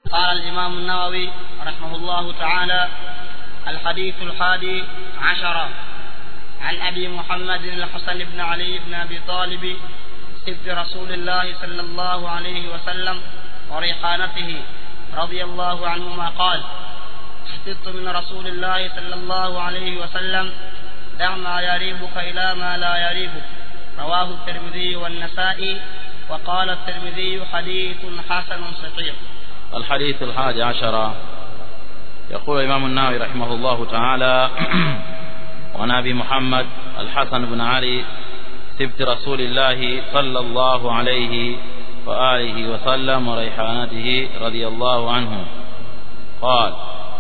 قال الإمام النووي رحمه الله تعالى الحديث الحادي عشر عن أبي محمد الحسن بن علي بن أبي طالب سبت رسول الله صلى الله عليه وسلم وريحانته رضي الله عنهما قال حفظت من رسول الله صلى الله عليه وسلم دع ما يريبك إلى ما لا يريبك رواه الترمذي والنسائي وقال الترمذي حديث حسن صحيح الحديث الحادي عشر يقول الإمام النووي رحمه الله تعالى وعن أبي محمد الحسن بن علي سبت رسول الله صلى الله عليه وآله وسلم وريحانته رضي الله عنه قال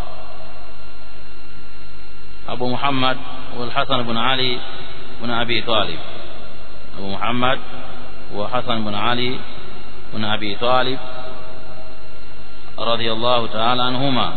أبو محمد هو الحسن بن علي بن أبي طالب أبو محمد هو حسن بن علي بن أبي طالب رضي الله تعالى عنهما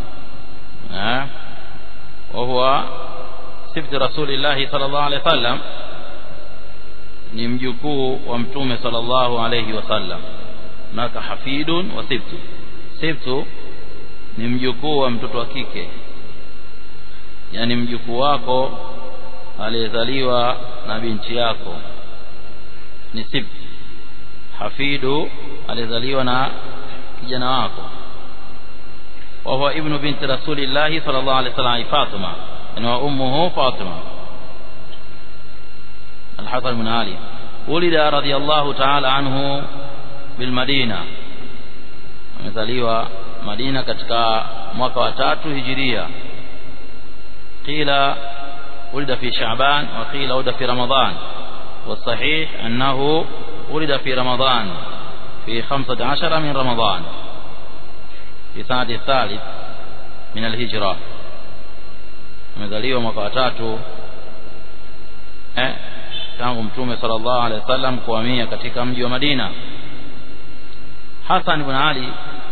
وهو سبت رسول الله صلى الله عليه وسلم ni mjukuu wa mtume sallallahu alayhi wasallam naka hafidun wa sibtu sibtu ni mjukuu wa mtoto wa kike yani mjukuu wako aliyezaliwa na binti yako ni sibtu hafidu aliyezaliwa na kijana wako wa huwa ibnu binti rasulillahi sallallahu alayhi wasallam Fatima na ummuhu Fatima الحسن بن علي ولد رضي الله تعالى عنه بالمدينة amezaliwa Madina katika mwaka wa tatu hijiria qila ولد في شعبان وقيل ولد في رمضان والصحيح أنه ولد في رمضان في خمسة عشر من رمضان في سنة الثالث من الهجرة amezaliwa mwaka wa tatu eh tangu mtume sallallahu alaihi wasallam kuhamia katika mji wa Madina Hassan ibn Ali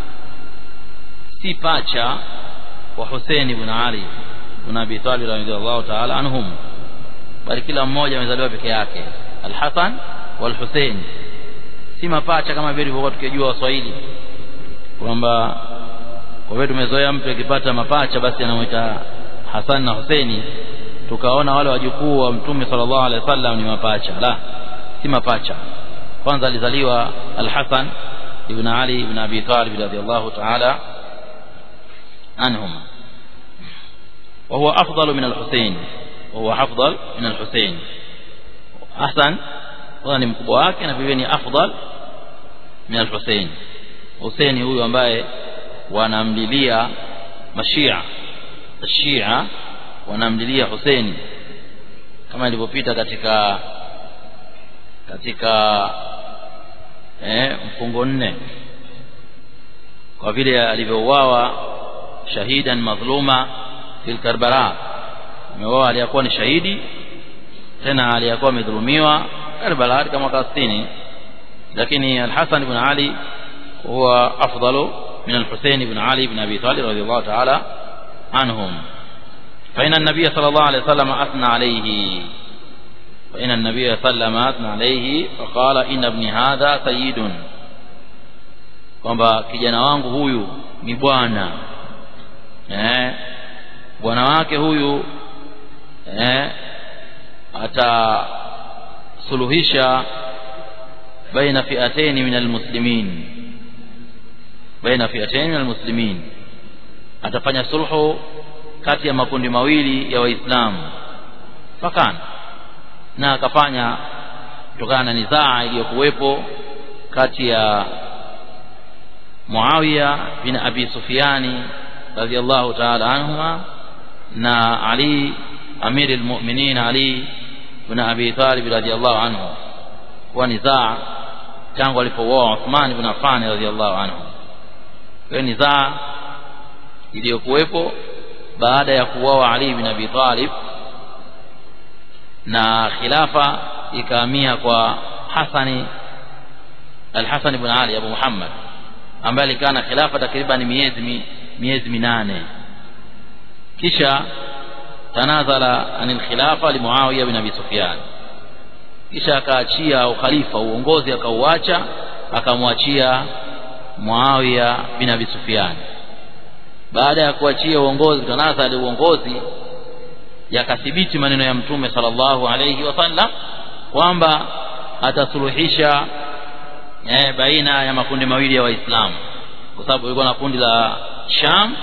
si pacha wa Hussein ibn Ali ibn Abi Talib radhiyallahu ta'ala anhum bali kila mmoja amezaliwa peke yake Al-Hasan wal Hussein si mapacha kama vile tulivyokuwa tukijua Waswahili kwamba kwa vile tumezoea mtu akipata mapacha basi anamuita Hassan na Husaini tukaona wale wajukuu wa mtume sallallahu alaihi wasallam ni mapacha la si mapacha kwanza alizaliwa al-Hasan ibn Ali ibn Abi Talib radhiyallahu ta'ala anhum وهو أفضل من الحسين وهو أفضل من الحسين أحسن ni mkubwa wake na vivyo ni afdal min al-Husayn Husaini huyu ambaye wanamlilia mashia Shia wanamlilia Husaini kama ilivyopita katika katika eh, mfungo nne kwa vile alivyouawa shahidan madhluma fil Karbala ameuawa aliyakuwa ni shahidi tena aliyakuwa amedhulumiwa Karbala katika mwaka 60 lakini Al-Hasan ibn Ali huwa afdalu min Al-Husayn ibn Ali ibn Abi Talib radiyallahu ta'ala عنهم فإن النبي صلى الله عليه وسلم أثنى عليه فإن النبي صلى الله عليه وسلم أثنى عليه فقال إن ابن هذا سيد kwamba kijana wangu huyu ni bwana eh bwana wake huyu eh atasuluhisha baina fi'atayn min almuslimin baina fi'atayn min almuslimin atafanya sulhu kati ya makundi mawili ya waislamu fakana na akafanya kutokana na nizaa iliyokuwepo kati ya Muawiya bin Abi Sufyani radhiyallahu ta'ala anhuma na Ali amiri almu'minin Ali bin Abi Talib radhiyallahu anhu kwa nizaa tangu alipooa Uthman ibn Affan radhiyallahu anhu kwa nizaa iliyokuwepo baada ya kuuawa Ali bin Abi Talib na khilafa ikahamia kwa Hasani Al-Hasan ibn Ali Abu Muhammad ambaye alikaa na khilafa takriban miezi miezi minane kisha tanazala anil khilafa li Muawiya bin Abi Sufyan kisha akaachia ukhalifa uongozi akauacha akamwachia Muawiya bin Abi Sufyan baada ya kuachia uongozi kutanazali uongozi yakathibiti maneno ya mtume sallallahu alayhi wasallam kwamba atasuluhisha eh, baina ya makundi mawili ya waislamu kwa sababu ilikuwa na kundi la Sham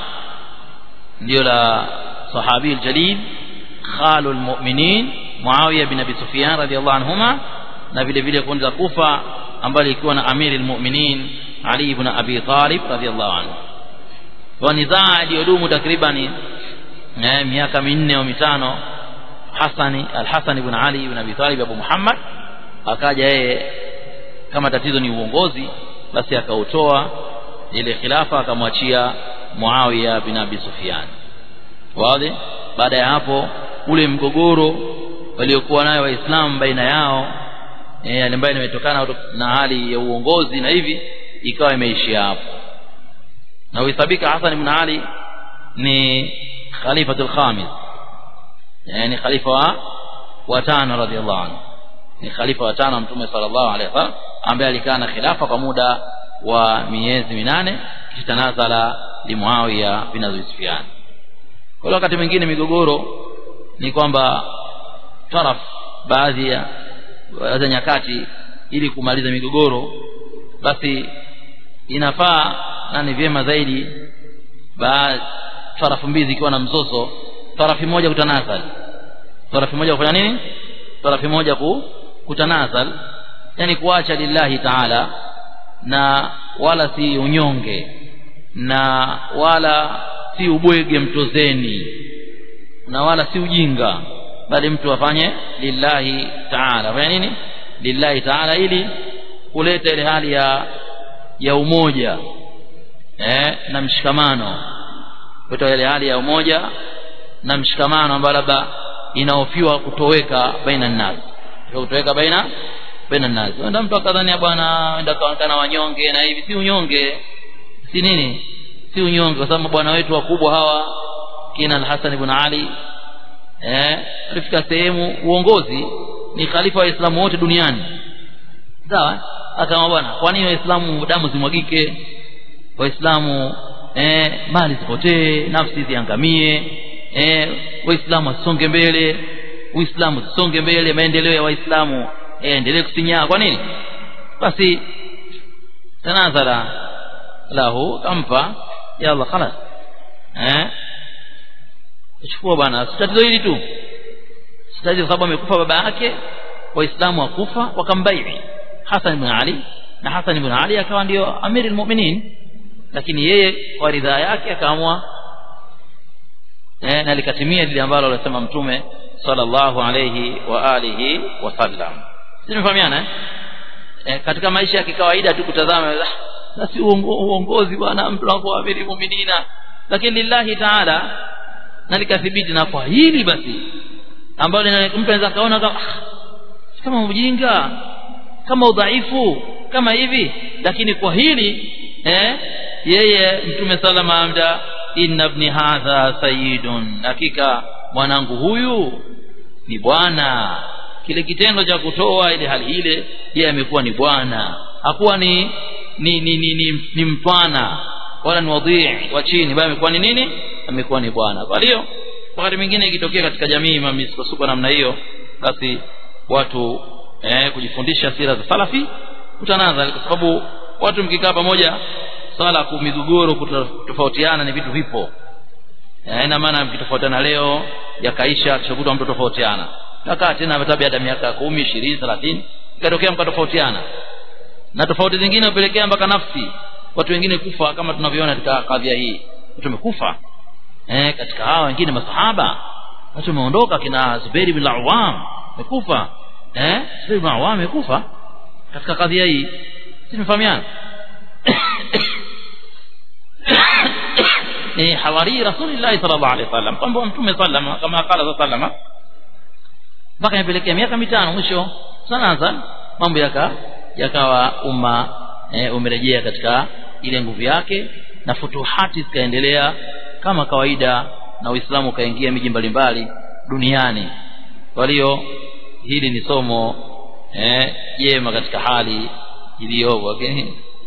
ndio la sahabi aljalil khalu almu'minin Muawiya bin Abi Sufyan radhiyallahu anhuma na vile vile kundi la Kufa ambalo lilikuwa na amiri almu'minin Ali ibn Abi Talib radhiyallahu anhu kwa nizaa iliyodumu takriban eh, miaka minne au mitano Hasani al-Hasan ibn Ali ibn Abi Talib Abu Muhammad akaja yeye kama tatizo ni uongozi basi akautoa ile khilafa akamwachia Muawiya bin Abi Sufyan wazi baada ya hapo ule mgogoro waliokuwa nayo waislamu baina yao eh ambayo imetokana na hali ya uongozi na hivi ikawa imeishia hapo na uhesabika Hassan ibn Ali ni khalifatul khamis yani khalifa wa watano radhiallahu anhu ni khalifa wa tano mtume sallallahu alaihi wasallam ambaye alikaa na khilafa kwa muda wa miezi minane kitanazala li Muawiya bin Abi Sufyan kwa wakati mwingine migogoro ni kwamba taraf baadhi ya za nyakati ili kumaliza migogoro basi inafaa na ni vyema zaidi baadhi tarafu mbili zikiwa na mzozo tarafu moja kutanazal tarafu moja kufanya nini tarafu moja ku, kutanazal yani kuacha lillahi taala na wala si unyonge na wala si ubwege mtozeni na wala si ujinga bali mtu afanye lillahi taala fanya nini lillahi taala ili kuleta ile hali ya ya umoja eh, na mshikamano kuleta ile hali ya umoja na mshikamano ambayo labda inaofiwa kutoweka baina nas kutoweka baina baina nas ndio mtu akadhania bwana enda kaonekana wanyonge na hivi si unyonge si nini si unyonge kwa sababu bwana wetu wakubwa hawa kina al-Hasan ibn Ali eh alifika sehemu uongozi ni khalifa wa Waislamu wote duniani sawa akama bwana kwa nini waislamu damu zimwagike waislamu eh mali zipotee nafsi ziangamie eh waislamu wasonge mbele uislamu usonge mbele maendeleo ya waislamu eh endelee kusinyaa kwa nini basi tanazala lahu kampa ya Allah khalas eh chukua bwana tatizo hili tu tatizo sababu amekufa baba yake waislamu wakufa wakambaii Hassan ibn Ali na Hassan ibn Ali akawa ndio amiri almu'minin lakini yeye kwa ridhaa yake akaamua eh, na likatimia lile ambalo alisema mtume sallallahu alayhi wa alihi wasallam tumefahamiana eh? eh, katika maisha ya kikawaida tu kutazama na si uongozi bwana mtu anakuwa amiri mu'minina lakini lillahi ta'ala na likathibiti na kwa hili basi ambalo mtu anaweza kaona kama kama ujinga kama udhaifu kama hivi lakini kwa hili eh yeye mtume salama amda inna ibni hadha sayyidun hakika mwanangu huyu ni bwana kile kitendo cha kutoa ile hali ile yeye amekuwa ni bwana hakuwa ni ni ni, ni, ni, ni mtwana wala ni wadhii wa chini bali amekuwa ni nini amekuwa ni bwana kwa hiyo wakati mwingine ikitokea katika jamii mamisukosuko namna hiyo basi watu eh, kujifundisha sira za salafi kutanaza kwa sababu watu mkikaa pamoja swala kumigogoro kutofautiana ni vitu vipo eh, ina maana mkitofautiana leo yakaisha kishakuta mtu tofautiana takaa tena tabia hata miaka kumi ishirini thelathini ikatokea mkatofautiana na tofauti zingine hupelekea mpaka nafsi watu wengine kufa kama tunavyoona katika kadhia hii watu wamekufa eh, katika hawa wengine masahaba watu wameondoka kina Zubair bin Awam amekufa eh Zubair bin Awam amekufa katika kadhia hii si tumefahamiana ni hawari rasulillah sallallahu alaihi wasallam kwamba mtume sallama kama qala sallama mpaka imepelekea miaka mitano mwisho sanaza mambo yaka yakawa umma e, umerejea katika ile nguvu yake na futuhati zikaendelea kama kawaida na Uislamu ukaingia miji mbalimbali duniani kwa hiyo hili ni somo eh jema katika hali iliyopo lakini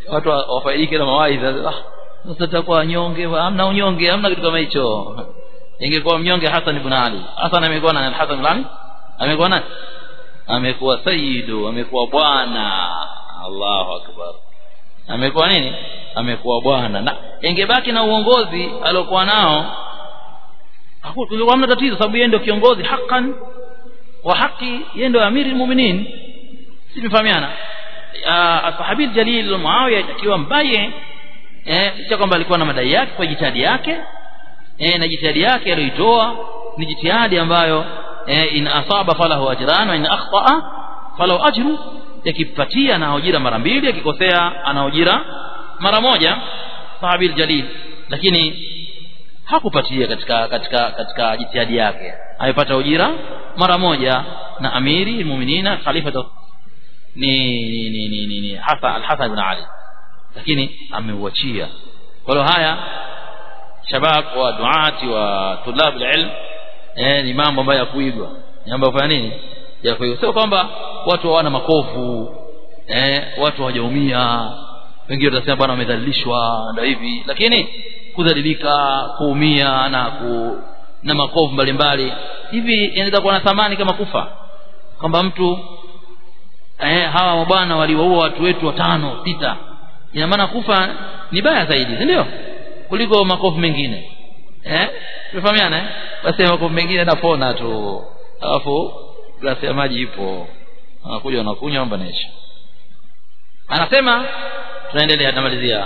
watu wafaidike na mawaidha ah sasa tutakuwa wanyonge hamna unyonge hamna kitu kama hicho ingekuwa mnyonge Hassan ibn Ali Hassan amekuwa nani Hassan ibn Ali amekuwa nani amekuwa sayyidu amekuwa bwana Allahu akbar amekuwa nini amekuwa bwana na ingebaki na uongozi aliokuwa nao hakuna hamna tatizo sababu yeye ndio kiongozi hakan wa haki yeye ndio amiri muuminin si tumefahamiana sahabi jalil Muawiya akiwa mbaye eh licha kwamba alikuwa na madai yake kwa jitihadi yake eh na jitihadi yake aliyoitoa ni jitihadi ambayo eh in asaba falahu ajran wa in akhtaa falahu ajru yakipatia na ujira mara mbili akikosea ana ujira mara moja sahabi jalil lakini hakupatia katika katika katika jitihadi yake amepata ujira mara moja na amiri muminina khalifa ni ni ni ni, ni, ni Hasan al-Hasan ibn Ali lakini ameuachia kwa hiyo haya shabab wa duati wa tulab ilm eh ni mambo ambayo ya kuigwa ni mambo ya nini ya kuigwa sio kwamba watu hawana makovu eh watu hawajaumia wengine watasema bwana wamedhalilishwa ndio hivi lakini kudhalilika kuumia na ku na makovu mbalimbali hivi inaweza kuwa na thamani kama kufa kwamba mtu eh hawa mabwana waliwaua watu wetu watano sita ina maana kufa ni baya zaidi si ndio kuliko makovu mengine eh tumefahamiana eh basi makovu mengine napona tu alafu glasi ya maji ipo anakuja anakunywa amba naisha anasema tunaendelea tunamalizia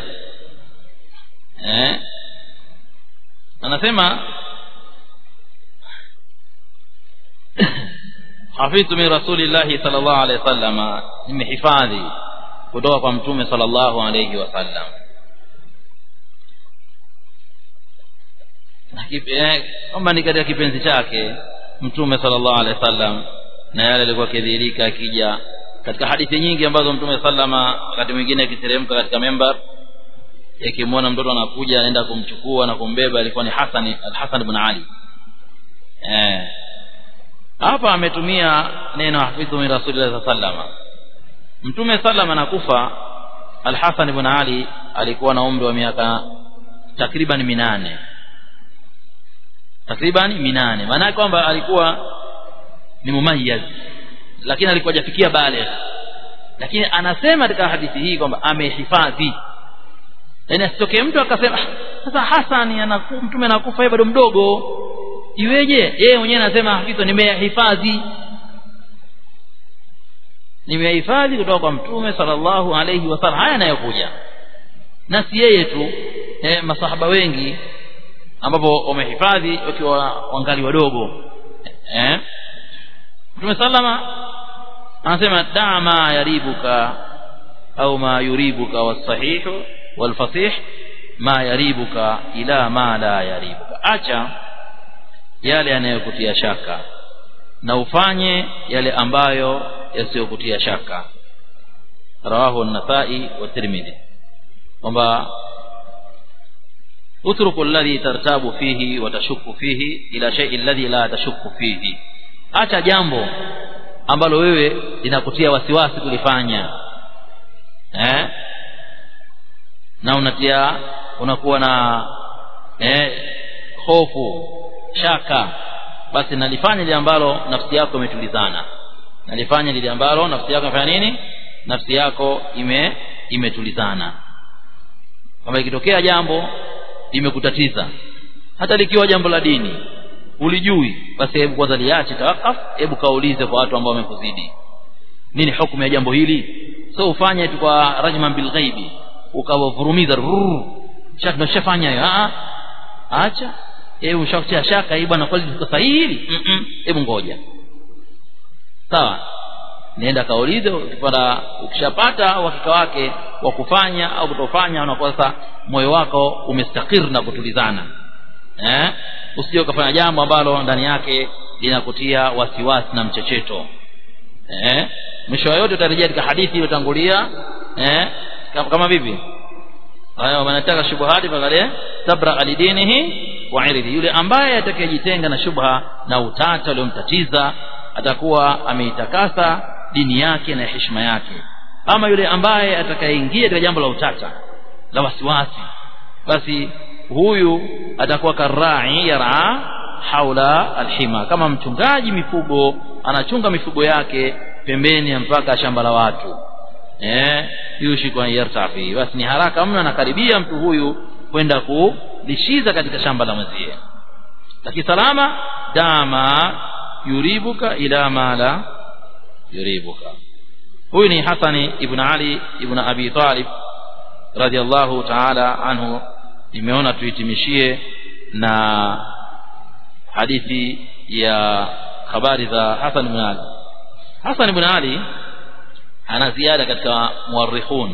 eh anasema hafidhu min rasulillahi sallallahu alaihi wasallam nimehifadhi kutoka kwa mtume sallallahu alaihi wasallam kwamba ni katika kipenzi chake mtume sallallahu alaihi wasallam na yale alikuwa akidhihirika akija katika hadithi nyingi ambazo mtume sallama wakati mwingine akiteremka katika membar yakimwona mtoto anakuja anaenda kumchukua na kumbeba alikuwa ni Hassan al-Hasan ibn Ali eh hapa ametumia neno hafidhu min rasulillah sallama mtume sallama anakufa al-Hasan ibn Ali alikuwa na umri wa miaka takriban minane takriban minane maana kwamba alikuwa ni mumayyaz lakini alikuwa hajafikia baligh lakini anasema katika hadithi hii kwamba amehifadhi yaani asitokee mtu akasema sasa Hasani anaku mtume anakufa yeye bado mdogo iweje yeye mwenyewe anasema hafidhu nimehifadhi nimehifadhi kutoka kwa mtume sallallahu alayhi wasallam haya yanayokuja na si yeye tu eh, masahaba wengi ambapo wamehifadhi wakiwa wangali wadogo eh Mtume sallama anasema daa ma yaribuka au ma yuribuka wasahihu walfasih ma yaribuka ila ma la yaribuka acha yale yanayokutia shaka na ufanye yale ambayo yasiyokutia shaka rawahu an-nasai wa tirmidhi kwamba utruku alladhi tartabu fihi wa tashukku fihi ila shay'i alladhi la tashukku fihi acha jambo ambalo wewe linakutia wasiwasi kulifanya eh na unatia unakuwa na eh hofu shaka basi nalifanya lile ambalo nafsi yako imetulizana nalifanya lile ambalo nafsi yako imefanya nini nafsi yako ime imetulizana kama ikitokea jambo limekutatiza hata likiwa jambo la dini ulijui basi hebu kwanza liache tawakaf hebu kaulize kwa watu ambao wamekuzidi nini hukumu ya jambo hili so ufanye tu kwa rajman bil ghaibi ukawavurumiza shaka nashafanya hiyo a acha hebu ushakutia shaka hii bwana kweli liko sahihi hili hebu ngoja sawa nenda kaulize ukipata ukishapata uhakika wake wa kufanya au kutofanya unakuwa sasa moyo wako umestakir na kutulizana eh usije ukafanya jambo ambalo ndani yake linakutia wasiwasi na mchecheto eh mwisho yote utarejea katika hadithi iliyotangulia eh kama, kama vipi haya wanataka shubuhati pale tabra alidinihi wa iridi yule ambaye atakayejitenga na shubha na utata uliomtatiza atakuwa ameitakasa dini yake na heshima yake ama yule ambaye atakayeingia katika jambo la utata la wasiwasi basi huyu atakuwa karai yara haula alhima kama mchungaji mifugo anachunga mifugo yake pembeni ya mpaka shamba la watu eh yushiku an yartafi basi ni haraka mno anakaribia mtu huyu kwenda kulishiza katika shamba la mwenzie lakini salama dama yuribuka ila mala yuribuka huyu ni Hasani ibn Ali ibn Abi Talib radhiallahu ta'ala anhu nimeona tuhitimishie na hadithi ya habari za Hasan ibn Ali Hasan ibn Ali ana ziada katika muarrikhun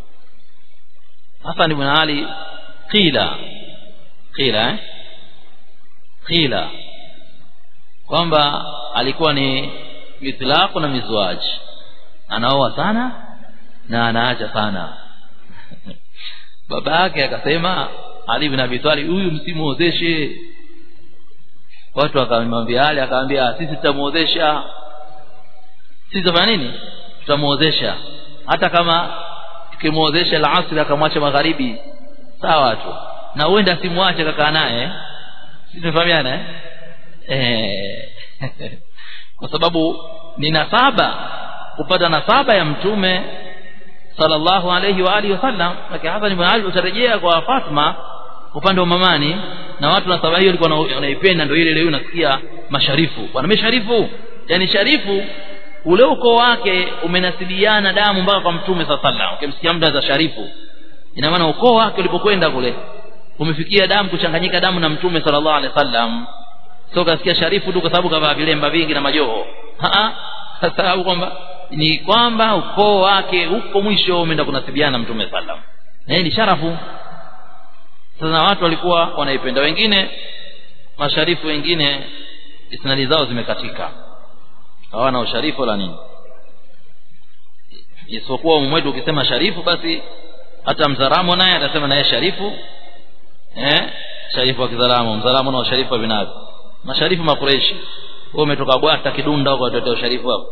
Hasan ibn Ali qila qila eh? qila kwamba alikuwa ni mitlaqu na mizwaji anaoa sana na anaacha sana baba yake akasema Ali ibn Abi Talib huyu msimuozeshe watu wakamwambia Ali akamwambia sisi tutamuozesha sisi tutafanya nini tutamuozesha hata kama tukimuozesha al-asr akamwacha magharibi sawa tu na huenda simwache kakaa naye sisi tunafahamiana eh eh kwa sababu ni nasaba kupata nasaba ya mtume sallallahu alayhi wa alihi wasallam lakini Hassan ibn Ali utarejea kwa Fatma upande wa mamani na watu nasaba hiyo walikuwa wanaipenda ndio ile leo unasikia masharifu bwana mesharifu yani sharifu ule ukoo wake umenasiliana damu mpaka kwa mtume sallallahu alayhi wasallam ukimsikia mtu za sharifu ina maana ukoo wake ulipokwenda kule umefikia damu kuchanganyika damu na mtume sallallahu alaihi wasallam sio kasikia sharifu tu kwa sababu kavaa vilemba vingi na majoho a sababu kwamba ni kwamba ukoo wake huko mwisho umeenda kunasibiana mtume sallam na hii ni sharafu sasa watu walikuwa wanaipenda wengine masharifu wengine isnadi zao zimekatika hawana usharifu la nini isipokuwa umwetu ukisema sharifu basi hata mzaramo naye atasema naye sharifu eh sharifu wa kizaramo mzaramo na usharifu wa binazi masharifu makureishi wewe umetoka bwata kidunda huko atotea usharifu hapo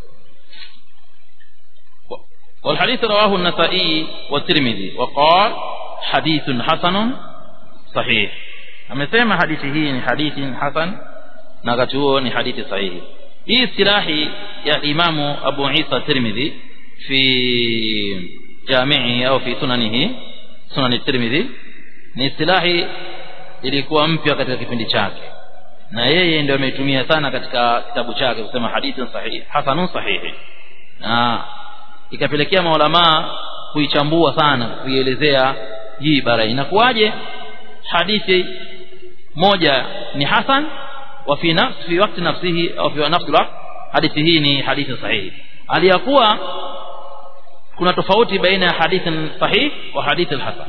والحديث رواه النسائي والترمذي وقال حديث حسن صحيح amesema hadithi hii ni hadithi hasan na wakati huo ni hadithi sahihi hii istilahi ya imamu Abu Isa Tirmidhi fi jami'i au fi sunanihi sunan Tirmidhi ni istilahi ilikuwa mpya katika kipindi chake na yeye ndio ameitumia sana katika kitabu chake kusema hadithi sahihi hasanun sahihi na ikapelekea maulamaa kuichambua sana kuielezea hii ibara inakuwaje hadithi moja ni hasan wa fi nafsi fi wakati nafsihi au fi nafsi alwaqt hadithi hii ni hadithi sahihi aliyakuwa kuna tofauti baina ya hadithi sahih wa hadithi hasan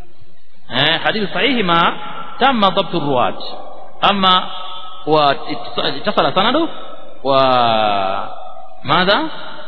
eh hadithi sahihi ma tamma dhabt ruwat ama wa itasala sanadu wa madha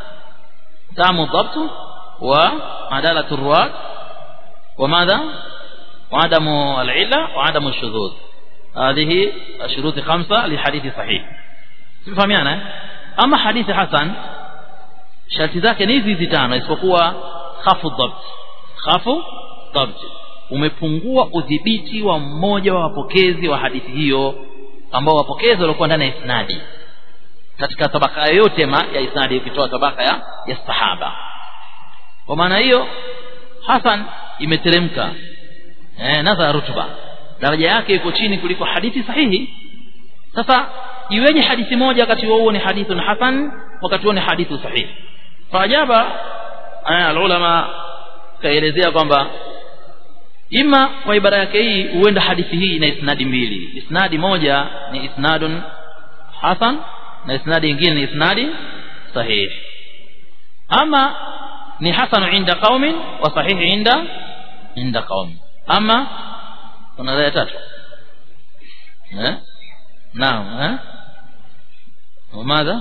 تام الضبط وعدالة الرواة وماذا وعدم العلة وعدم الشذوذ هذه الشروط خمسة لحديث صحيح تفهميانا أما حديث حسن sharti zake ni hizi hizi tano isipokuwa khafu dhabt khafu dhabt umepungua udhibiti wa mmoja wa wapokezi wa hadithi hiyo ambao wapokezi walikuwa ndani ya isnadi katika tabaka yoyote ma ya isnadi ukitoa tabaka ya, ya sahaba kwa maana hiyo Hasan imeteremka eh, nadha rutuba daraja yake iko chini kuliko hadithi sahihi sasa iweje hadithi moja wakati huo ni hadithun hasan wakati huo ni hadithu sahihi faajaba alulama kaelezea kwamba ima kwa ibara yake hii huenda hadithi hii ina isnadi mbili isnadi moja ni isnadun hasan na isnadi nyingine ni isnadi sahih ama ni hasanu inda qaumin wa sahihi inda inda qaum ama kuna raya tatu eh naam eh وماذا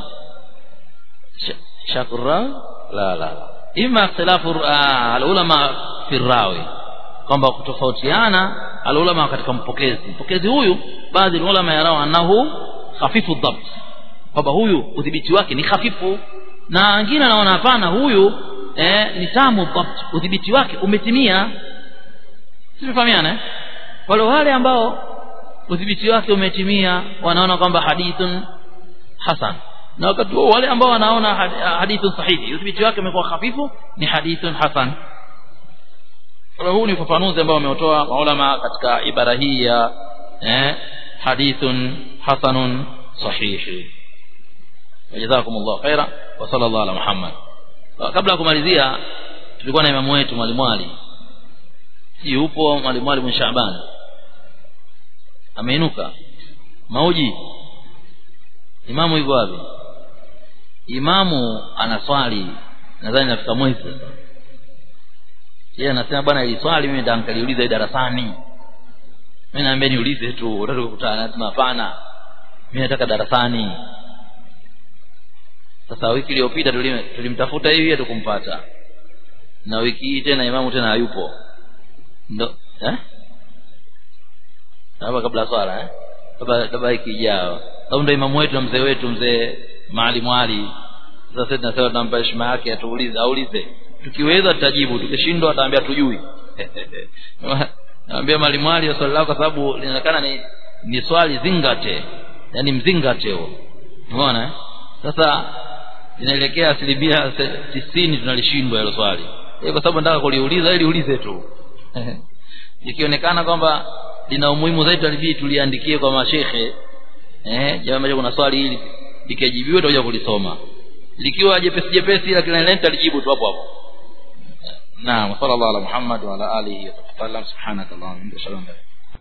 شك الراوي لا لا إما اختلاف العلماء في الراوي kwamba kutofautiana alulama katika mpokezi mpokezi huyu baadhi ya ulama yarao annahu khafifu dhabt kwamba huyu udhibiti wake ni hafifu na wengine anaona hapana huyu eh, ni tamu dhabt udhibiti wake umetimia tumefahamiana eh? wale wale ambao udhibiti wake umetimia wanaona kwamba hadithun hasan na wakati huo wale ambao wanaona hadithun sahihi udhibiti wake umekuwa hafifu ni hadithun hasan kwa huu ni ufafanuzi ambao wameutoa maulama katika ibara hii ya eh, hadithun hasanun sahihi jazakumullah khaira wa sallallahu ala muhammad kabla ya kumalizia tulikuwa na imamu wetu mwalimu Ali si yupo mwalimu Ali bin Shaaban ameinuka mauji imamu yuko wapi imamu anaswali nadhani nafika mwezi sasa yeye anasema bwana ili swali mimi ndio nikaliuliza darasani mimi naambia niulize tu unataka kukutana nasema hapana mimi nataka darasani sasa wiki iliyopita tulimtafuta hivi hatukumpata na wiki hii tena imamu tena hayupo ndo eh hapa kabla swala eh kabla kabla wiki ijayo sababu ndo imamu wetu na mzee wetu mzee Maalim Ali sasa tunasema tunampa heshima yake atuulize aulize tukiweza tutajibu tukishindwa ataambia tujui naambia Maalim Ali swali lako kwa sababu linaonekana ni ni swali zingate yani mzingate huo umeona eh sasa inaelekea asilimia tisini tunalishindwa hilo swali kwa sababu nataka kuliuliza ili ulize tu ikionekana kwamba lina umuhimu zaidi talibidi tuliandikie kwa mashekhe eh jambo kuna swali hili likijibiwa tutakuja kulisoma likiwa jepesi jepesi ila kila neno talijibu tu hapo hapo naam sallallahu ala muhammad wa ala alihi wa sallam subhanakallahumma wa bihamdika